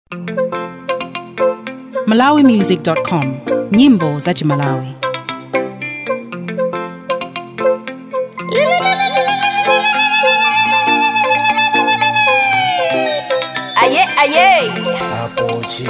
malawimusic.com nyimbo za chimalawi aye aye apoche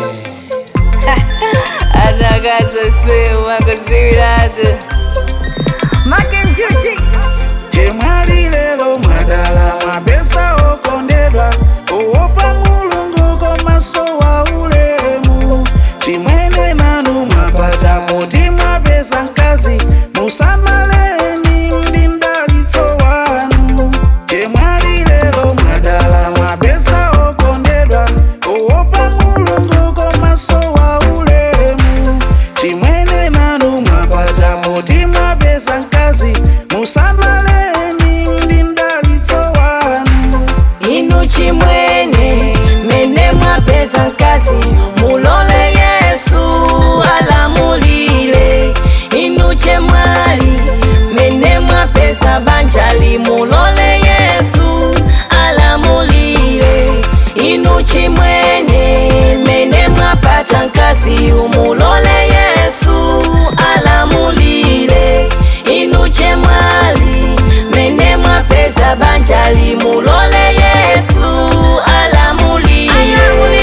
atakazosema kuziviratu makenjuchi chemwali lero mwadala mapesa okondedwa owopa mulungu komaso wa ulemu chimwene nanu mwapata poti mwapeza nkazi musamaleni ndi mdalitso wanu chemwali lero mwadala mapesa okondedwa owopa mulungu komaso wa ulemu chimwene nanu mwapata poti mwapeza nkazi musamaleni ndi mdalitso wanu inu chimwene mene mwapeza nkasi mulole yesu alamulile inu chemwali mene mwapeza banjali mulole yesu alamulile inu chimwene mene mwapata nkasi umulole yesu alamulile inu chemwali mene mwapeza banjali mulole yesu alamulile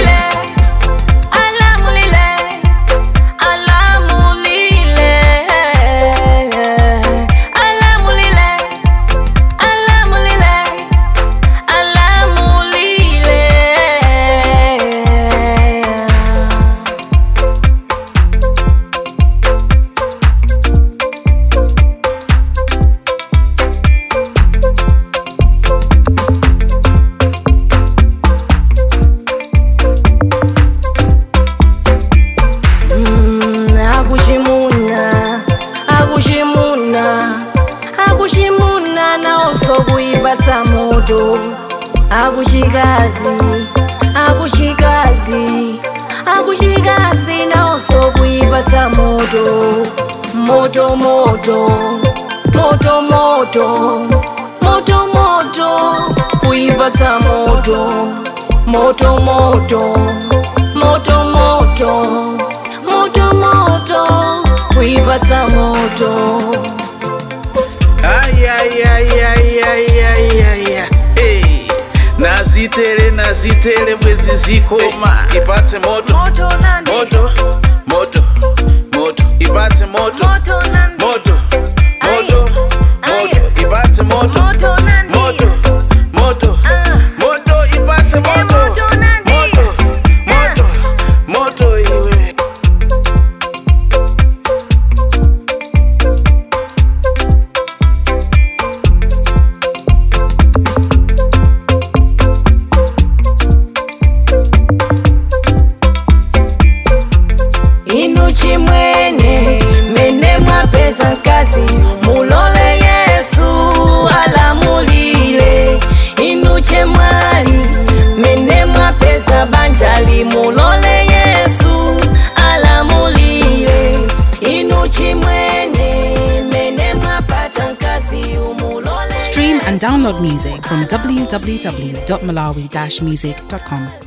alamulile alamulile alamulile alamulile alamulile akuchimuna akuchimuna akuchimuna naonso kuipatsa moto akuchikazi akuchikazi akuchikazi naonso kuipatsa moto moto moto moto moto moto moto kuipatsa moto moto moto moto moto moto moto kuipatsa moto ayayayayayaya hey. nazitele nazitele bwezi zikoma ipatse moto moto nandi moto moto moto ipatse moto moto nandi moto moto Aye. moto ipatse moto moto nandi moto moto Ah. moto ipatse moto moto nandi. moto moto moto iwe inu chimwene mene mwapeza nkasi mulole yesu alamulile inu chemwali mene mwapeza banjali mulole yesu alamulile inu chimwene mene mwapata nkasi umulole stream and download music from www.malawi-music.com